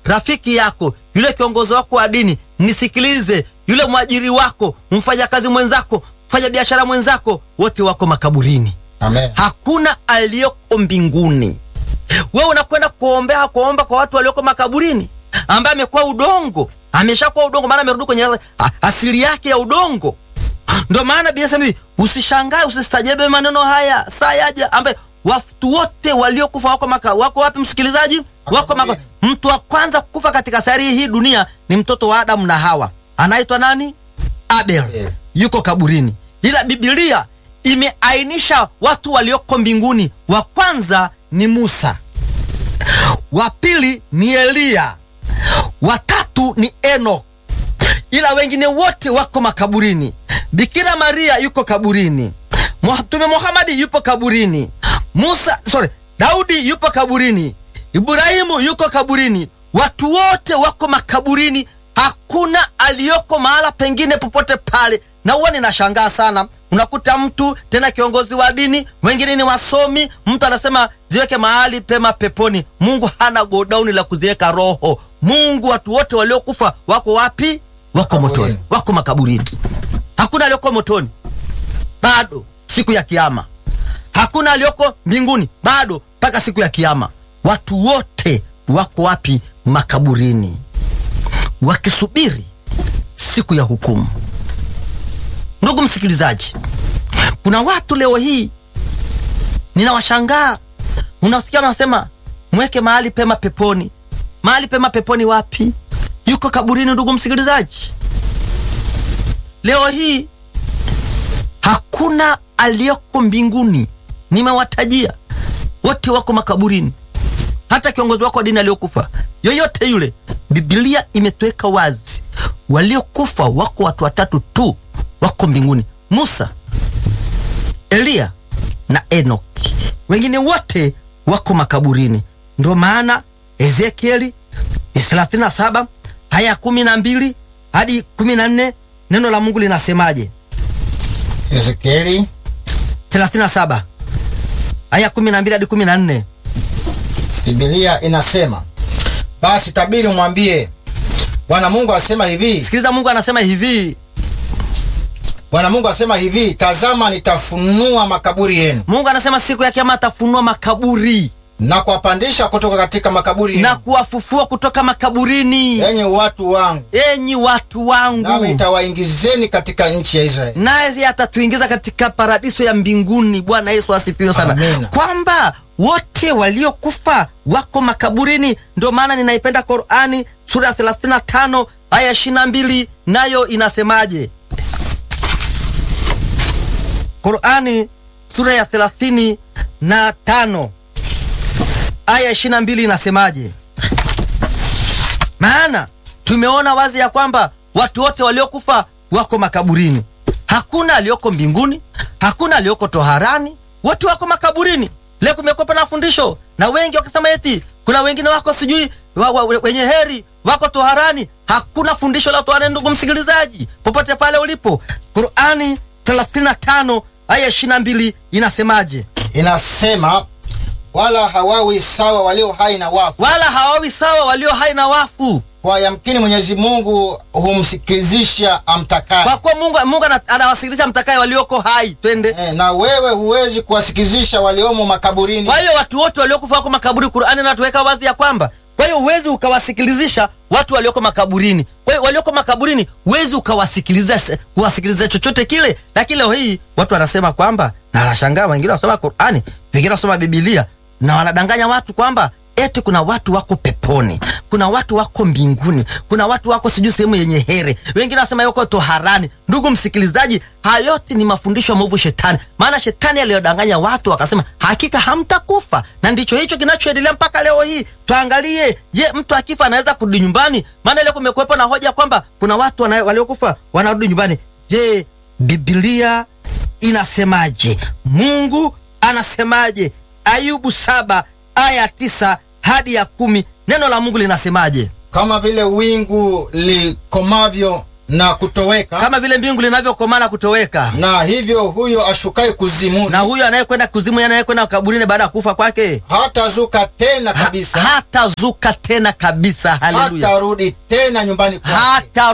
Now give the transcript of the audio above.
rafiki yako, yule kiongozi wako wa dini, nisikilize, yule mwajiri wako, mfanyakazi mwenzako, mfanya biashara mwenzako, wote wako makaburini. Amen. Hakuna aliyoko mbinguni. Wewe unakwenda kuombea kuomba kwa watu walioko makaburini, ambaye amekuwa udongo, ameshakuwa udongo, maana amerudi kwenye a- asili yake ya udongo. Ndio maana Biblia inasema hivi, usishangae, usistajabe maneno haya saa yaja, ambaye watu wote waliokufa wako maka, wako wapi msikilizaji? Wako maka, Makaburini. mtu wa kwanza kufa katika sayari hii dunia ni mtoto wa Adamu na Hawa, anaitwa nani? Abel, Abel. yuko kaburini, ila Biblia imeainisha watu walioko mbinguni. Wa kwanza ni Musa, wa pili ni Eliya, wa tatu ni Enoch, ila wengine wote wako makaburini. Bikira Maria yuko kaburini, Mtume Muhamadi yupo kaburini, Musa sorry, Daudi yupo kaburini, Ibrahimu yuko kaburini. Watu wote wako makaburini, hakuna aliyoko mahala pengine popote pale. Na huwa ninashangaa sana, unakuta mtu tena kiongozi wa dini, wengine ni wasomi, mtu anasema ziweke mahali pema peponi. Mungu hana godauni la kuziweka roho. Mungu, watu wote waliokufa wako wapi? Wako Makaburini. motoni, wako makaburini. Hakuna aliyoko motoni bado siku ya kiama. Hakuna aliyoko mbinguni bado mpaka siku ya kiama. Watu wote wako wapi? Makaburini, wakisubiri siku ya hukumu. Ndugu msikilizaji, kuna watu leo hii ninawashangaa, unasikia wanasema mweke mahali pema peponi. Mahali pema peponi wapi? Yuko kaburini. Ndugu msikilizaji, leo hii hakuna aliyoko mbinguni. Nimewatajia wote wako makaburini, hata kiongozi wako wa dini aliyokufa yoyote yule. Biblia imetuweka wazi, waliokufa wako watu watatu tu wako mbinguni: Musa, Eliya na Enoki. Wengine wote wako makaburini. Ndio maana Ezekieli 37 aya kumi na mbili hadi kumi na nne neno la Mungu linasemaje? Ezekieli 37 aya 12 hadi 14. Biblia inasema, basi tabiri umwambie, Bwana Mungu asema hivi, Sikiliza, Mungu anasema hivi. Bwana Mungu asema hivi, tazama nitafunua makaburi yenu Mungu anasema siku ya kiama atafunua makaburi na kuwapandisha kutoka katika makaburi na yenu, kuwafufua kutoka makaburini, enyi watu wangu, enyi watu nami wangu, nitawaingizeni katika nchi ya Israeli. naye atatuingiza katika paradiso ya mbinguni. Bwana Yesu asifiwe sana, Amina. kwamba wote waliokufa wako makaburini. Ndio maana ninaipenda Qurani sura ya 35 aya 22, nayo inasemaje? Qurani sura ya 35 na tano aya 22 inasemaje? Maana tumeona wazi ya kwamba watu wote waliokufa wako makaburini. Hakuna aliyoko mbinguni, hakuna aliyoko toharani, wote wako makaburini. Leo kumekuwa na fundisho na wengi wakisema eti kuna wengine wako sijui wa, wa, wenye heri wako toharani. Hakuna fundisho la toharani, ndugu msikilizaji, popote pale ulipo. Qurani 35 aya 22 inasemaje? Inasema, wala hawawi sawa walio hai na wafu, Wala hawawi sawa walio hai na wafu, kwa yamkini Mwenyezi Mungu humsikilizisha amtakaye. kwa kuwa Mungu, Mungu ana- anawasikilisha mtakaye walioko hai. Twende. Eh, na wewe huwezi kuwasikizisha waliomo makaburini. Kwa hiyo watu wote waliokufa wako makaburi, Qur'ani inatuweka wazi ya kwamba, kwa hiyo huwezi ukawasikilizisha watu walioko makaburini. Kwa hiyo walioko makaburini huwezi ukawasikiliza kuwasikiliza chochote kile. Lakini leo hii watu wanasema kwamba, na anashangaa, wengine wanasoma Qur'ani, wengine wanasoma Biblia na wanadanganya watu kwamba eti kuna watu wako peponi, kuna watu wako mbinguni, kuna watu wako sijui sehemu yenye here, wengine wanasema yuko toharani. Ndugu msikilizaji, haya yote ni mafundisho ya mwovu Shetani, maana Shetani aliyodanganya watu wakasema hakika hamtakufa, na ndicho hicho kinachoendelea mpaka leo hii. Tuangalie, je, mtu akifa anaweza kurudi nyumbani? Maana leo kumekuwepo na hoja kwamba kuna watu wana- waliokufa wanarudi nyumbani. Je, Biblia inasemaje? Mungu anasemaje? Ayubu saba aya tisa hadi ya kumi neno la Mungu linasemaje? Kama vile wingu likomavyo na kutoweka, kama vile mbingu linavyokomaa na kutoweka, na hivyo huyo ashukaye kuzimuni na huyo anayekwenda kuzimu, yeye anayekwenda kaburini baada ya kufa kwake hatazuka tena kabisa, hatazuka tena kabisa. Haleluya, hatarudi tena nyumbani kwake. hata